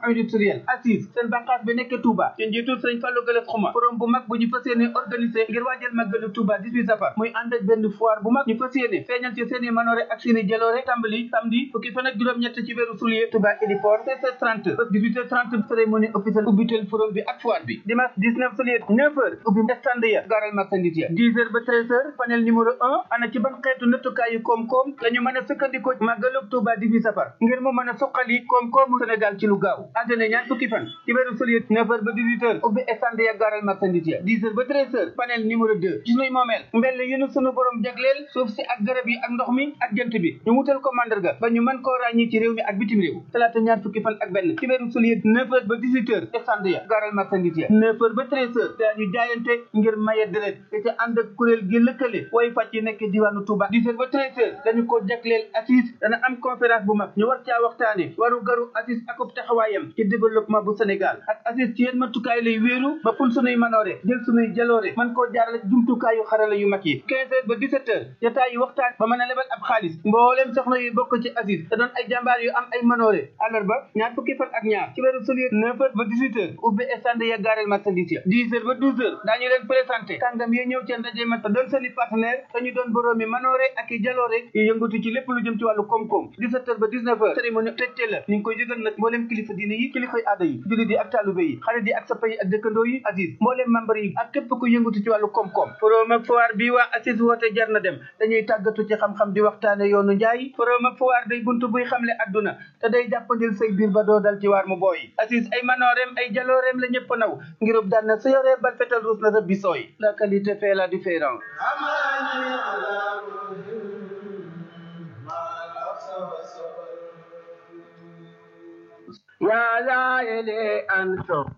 industriel assise seen bànqaas bi nekk Touba ci njiitul sëñ Fallou Galass Xuma forum bu mag bu ñu fas yéene organisé ngir waajal màggalu Touba 18 safar muy ànd ak benn foire bu mag ñu fas yéene feeñal ci seeni manoore ak seeni jaloore tàmbali samedi fukki fan ak juróom-ñett ci weeru soulier Touba héliport 16h30 ba 18h30 cérémonie officielle ubbitel forum bi ak foire bi dimanche 19 soulier 9h ubbi stand ya gaaral marchandise ya 10h ba 13h panel numéro 1 ana ci ban xeetu nattukaayu koom-koom la ñu mën a sukkandikoo màggalu Touba 18 safar ngir mu mën a suqali koom-koomu Sénégal ci lu gaaw àddina ñaar fukki fan ci weeru soulier 9h ba 18h ubbi stand ya gaaral marchandise ya 10h ba 13h panel numéro 2 ci sunuy moomeel mbell yu nu sunu borom jagleel suuf si ak garab yi ak ndox mi ak jant bi ñu wutal ko mandarga ba ñu mën koo ràññi ci réew mi ak bitim réew talaata ñaar fukki fan ak benn ci weeru soulier 9h ba 18h stand ya gaaral marchandise ya 9h ba 13h daañu jaayante ngir maye deret te ca ànd ak kuréel gi lëkkale way fàcc yi nekk diwaanu Touba 10h ba 13h dañu ko jagleel assise dana am conférence bu mag ñu war caa waxtaane waru garu assise akub taxawaayam ci développement bu Sénégal ak assise ci yéen matukaay lay wéeru ba ful sunuy manoore jël sunuy jaloore man koo jaarale jumtukaayu xarala yu mag yi 15h ba 17h jotaay yi waxtaan ba mën a lebal ab xaalis mbooleem soxna yu bokk ci assise te doon ay jàmbaar yu am ay manoore àllarba ñaar fukki fan ak ñaar ci weeru soulier 9h ba 18h ubbi stand ya gaareel marchandise ya 10h ba 12h daañu leen présenté kàngam yi ñëw ca ndaje ma te doon seeni partenaire te ñu doon boroomi manoore ak i jaloore yu yëngatu ci lépp lu jëm ci wàllu koom-koom 17h ba 19h cérémonie tëjte la ñu ngi koy yëgal nag mbooleem kilifa diine yi kilifay aada yi jullit yi ak taalube yi xarit yi ak sappa yi ak dëkkandoo yi Aziz mbooleem membre yi ak képp ku yëngatu ci wàllu koom-koom forum ak foire bi waa Aziz woote jar na dem dañuy tàggatu ci xam-xam di waxtaane yoonu njaay forum ak foire day buntu buy xamle adduna te day jàppandil say biir ba doo dal ci waar mu booy Aziz ay manooreem ay jalooreem la ñëpp naw ngirub daan na sa yoree bal fetal ruus na sa bisooy la qualité fait la différence يا زائلي أنصب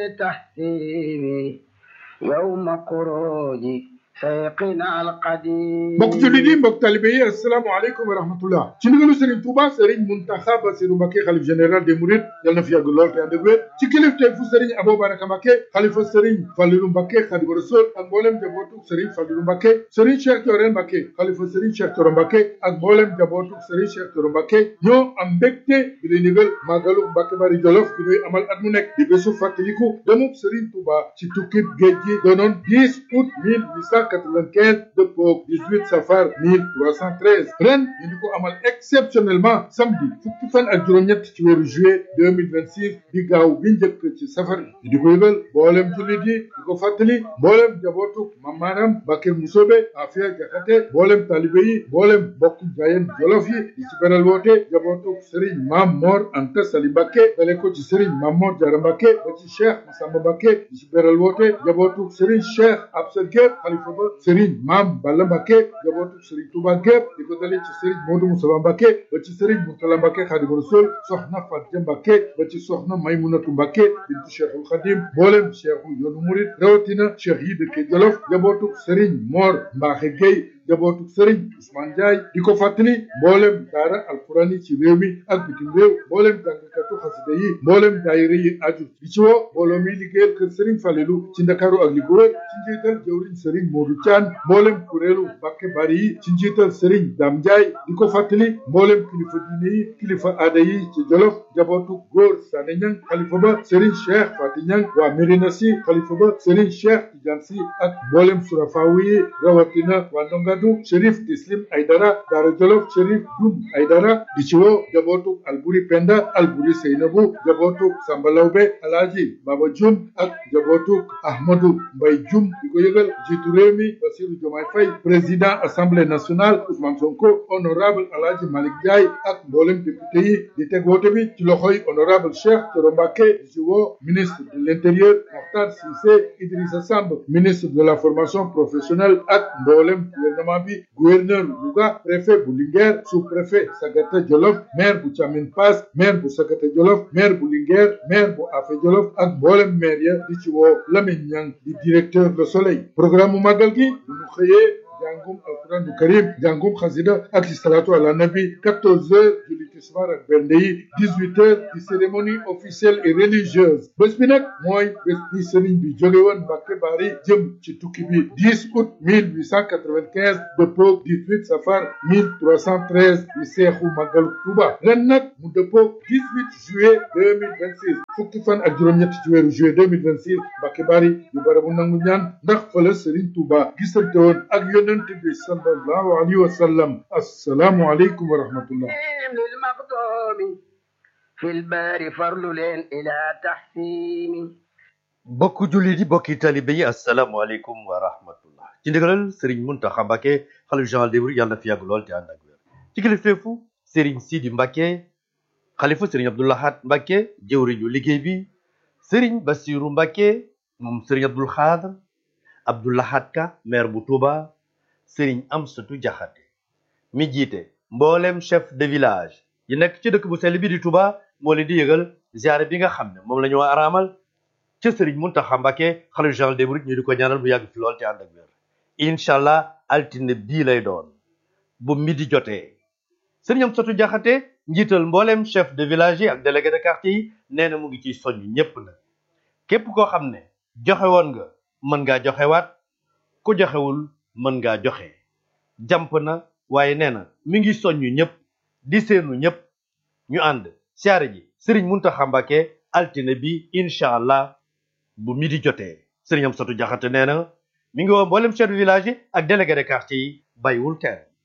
بتحسيبي يوم خروجي شيخنا القديم mbokk jullit yi mbokk talibe yi asalaamaaleykum wa rahmatullah ci ndigalu Serigne Touba Serigne Mountakha Bassirou Mbacké xalif général des Mourides yal na fi yàgg lool te ànd ak wér ci kilifteefu Serigne Abou Baraka Mbacké xalifa Serigne Fallilou Mbacké Khadimu Rasul ak mboolem jabootu Serigne Fallilou Mbacké Serigne Cheikh Thioro Mbacké xalifa Serigne Cheikh Thioro Mbacké ak mboolem jabootu Serigne Cheikh Thioro Mbacké ñoo am mbégte bi lay ndigal màggalu Mbacké Bari Jolof bi ñuy amal at mu nekk di bésu fàttaliku demub Serigne Touba ci tukkib géej gi doonoon 10 août 1895 dëppoog 18 safar 1313 ren ñu di ko amal exceptionnellement samedi fukki fan ak juróom-ñett ci weeru juillet 2026 di gaaw bi njëkk ci safar bi di ko yëgal mboolem jullit yi di ko fàttali mboolem jabootu mamaaram Bakir Musobe Afia Jaxate mboolem talibe yi mboolem bokk jaayeen jolof yi di ci beral woote jabootu Serigne Mam Mor Anta Sali Mbacké dale ko ci Serigne Mam Mor Jara Mbacké ba ci Cheikh Massamba Mbacké di ci beral woote jabootu Serigne Cheikh Absa Gueye xalifa ba Serigne Mam Balla Mbacké jabootu Serigne Touba gépp di ko dalee ci Serigne Modou Moussa Mbacké ba ci Serigne Mourtala Mbacké Khadimu Rasul soxna Fatia Mbacké ba ci soxna Maymunatu Mbacké bintu Cheikhul Khadim mboolem cheikhu yoonu murid rawatina cheikh yi dëkke Jolof jabootu Serigne Mor Mbaxe Gueye jabootu Serigne Ousmane Ndiaye di ko fàttali mboolem daara alquran yi ci réew mi ak bitim réew mboolem jàngkatu xasida yi mboolem daayira yi aju di ci woo mbooloo mi liggéeyal kër Serigne Falelu ci Ndakaaru ak li ko wër ci njiital jëwriñ Serigne Modou Thian mboolem kuréelu Mbacké Bari yi ci njiital Serigne Dame Ndiaye di ko fàttali mboolem kilifa diine yi kilifa aada yi ci Jolof jabootu góor Sané Niang xalifa ba Serigne Cheikh Fati Niang waa Mérina Sy xalifa ba Serigne Cheikh Tidiane Sy ak mboolem surafaawu yi rawatina waa Ndongadu Chérif Tislim Aydara Daara Jolof Chérif Dum Aydara di ci woo jabootu Alburi Penda Alburi Seynabu jabootu Samba Lawbe Alaaji Baba Jum ak jabootu Ahmadou Mbay Jum di ko yëgal jiitu réew mi Bassirou Diomaye Faye président assemblée nationale Ousmane Sonko honorable Alaaji Malick Ndiaye ak mboolem député yi di teg woote bi ci loxoy honorable Cheikh Thioro Mbacké di ci woo ministre de l'intérieur Mokhtar Cissé Idrissa Samb ministre de la formation professionnelle ak mboolem gouvernement bi gouverneur Louga préfet bu Linguère sous-préfet Sagata Jolof maire bu Thiamine Pass maire bu Sagata Jolof maire bu Linguère maire bu Afé Jolof ak mboolem maire ya di ci woo Lamine Niang di directeur Le Soleil programme mu màggal gi bu ñu xëyee jàngum alquran karim jàngum xasida ak salatu ala nabi 14 heures julli tisbaar ak bernde yi 18 heures di cérémonie officielle et religieuse bés bi nag mooy bés bi sëriñ bi jóge woon Mbacké Bari jëm ci tukki bi 10 août 1895 dëppoog 18 safar 1313 di seexu màggalu Tuuba ren nag mu dëppoog 18 juillet 2026 fukki fan ak juróom-ñett ci weeru juillet 2026 Mbàkke Bari yu barabu nangu ñaan ndax fële Serigne Touba gisante woon ak yonent bi sallallahu alayhi wa sallam assalaamu aleykum wa rahmatullah للمقدوم في البار فرل إلى تحسين bokk jullit yi bokki talibe yi asalaamaaleykum wa rahmatullah ci ndigalal sëriñ Muntaxa Mbàkke xalif général des mourides yàlla na fi yàgg lool te ànd ak wér ci kilifteefu sëriñ Sidi Mbàkke xalifa sëriñ Abdou Lahad Mbàkke jëwriñu liggéey bi sëriñ Basiru Mbàkke moom sëriñ Abdul Xaadr Abdou Lahad Ka maire bu Touba sëriñ Amsatu Jaxate mi jiite mboolem chef de village yi nekk ci dëkk bu sell bi di Touba moo leen di yëgal ziare bi nga xam ne moom la ñu araamal ca sëriñ Muntaxa Mbàkke xalif général des mourides ñu di ko ñaanal bu yàgg fi lool te ànd ak wér incha allah altine bii lay doon bu midi jotee sëriñ Amsatu Jaxate njiital mbooleem chef de village yi ak délégué de quartier yi nee na mu ngi ciy soññ ñépp nag képp koo xam ne joxe woon nga mën ngaa joxewaat ku joxewul mën ngaa joxe jàmp na waaye nee na mi ngi soññ ñëpp di seenu ñëpp ñu ànd siyaare ji sëriñ Muntaxa Mbàkke altine bi incha allah bu midi jotee sëriñ Amsatu Jaxate nee na mi ngi woo mboolem chef de village yi ak délégué de quartier yi bàyyiwul kenn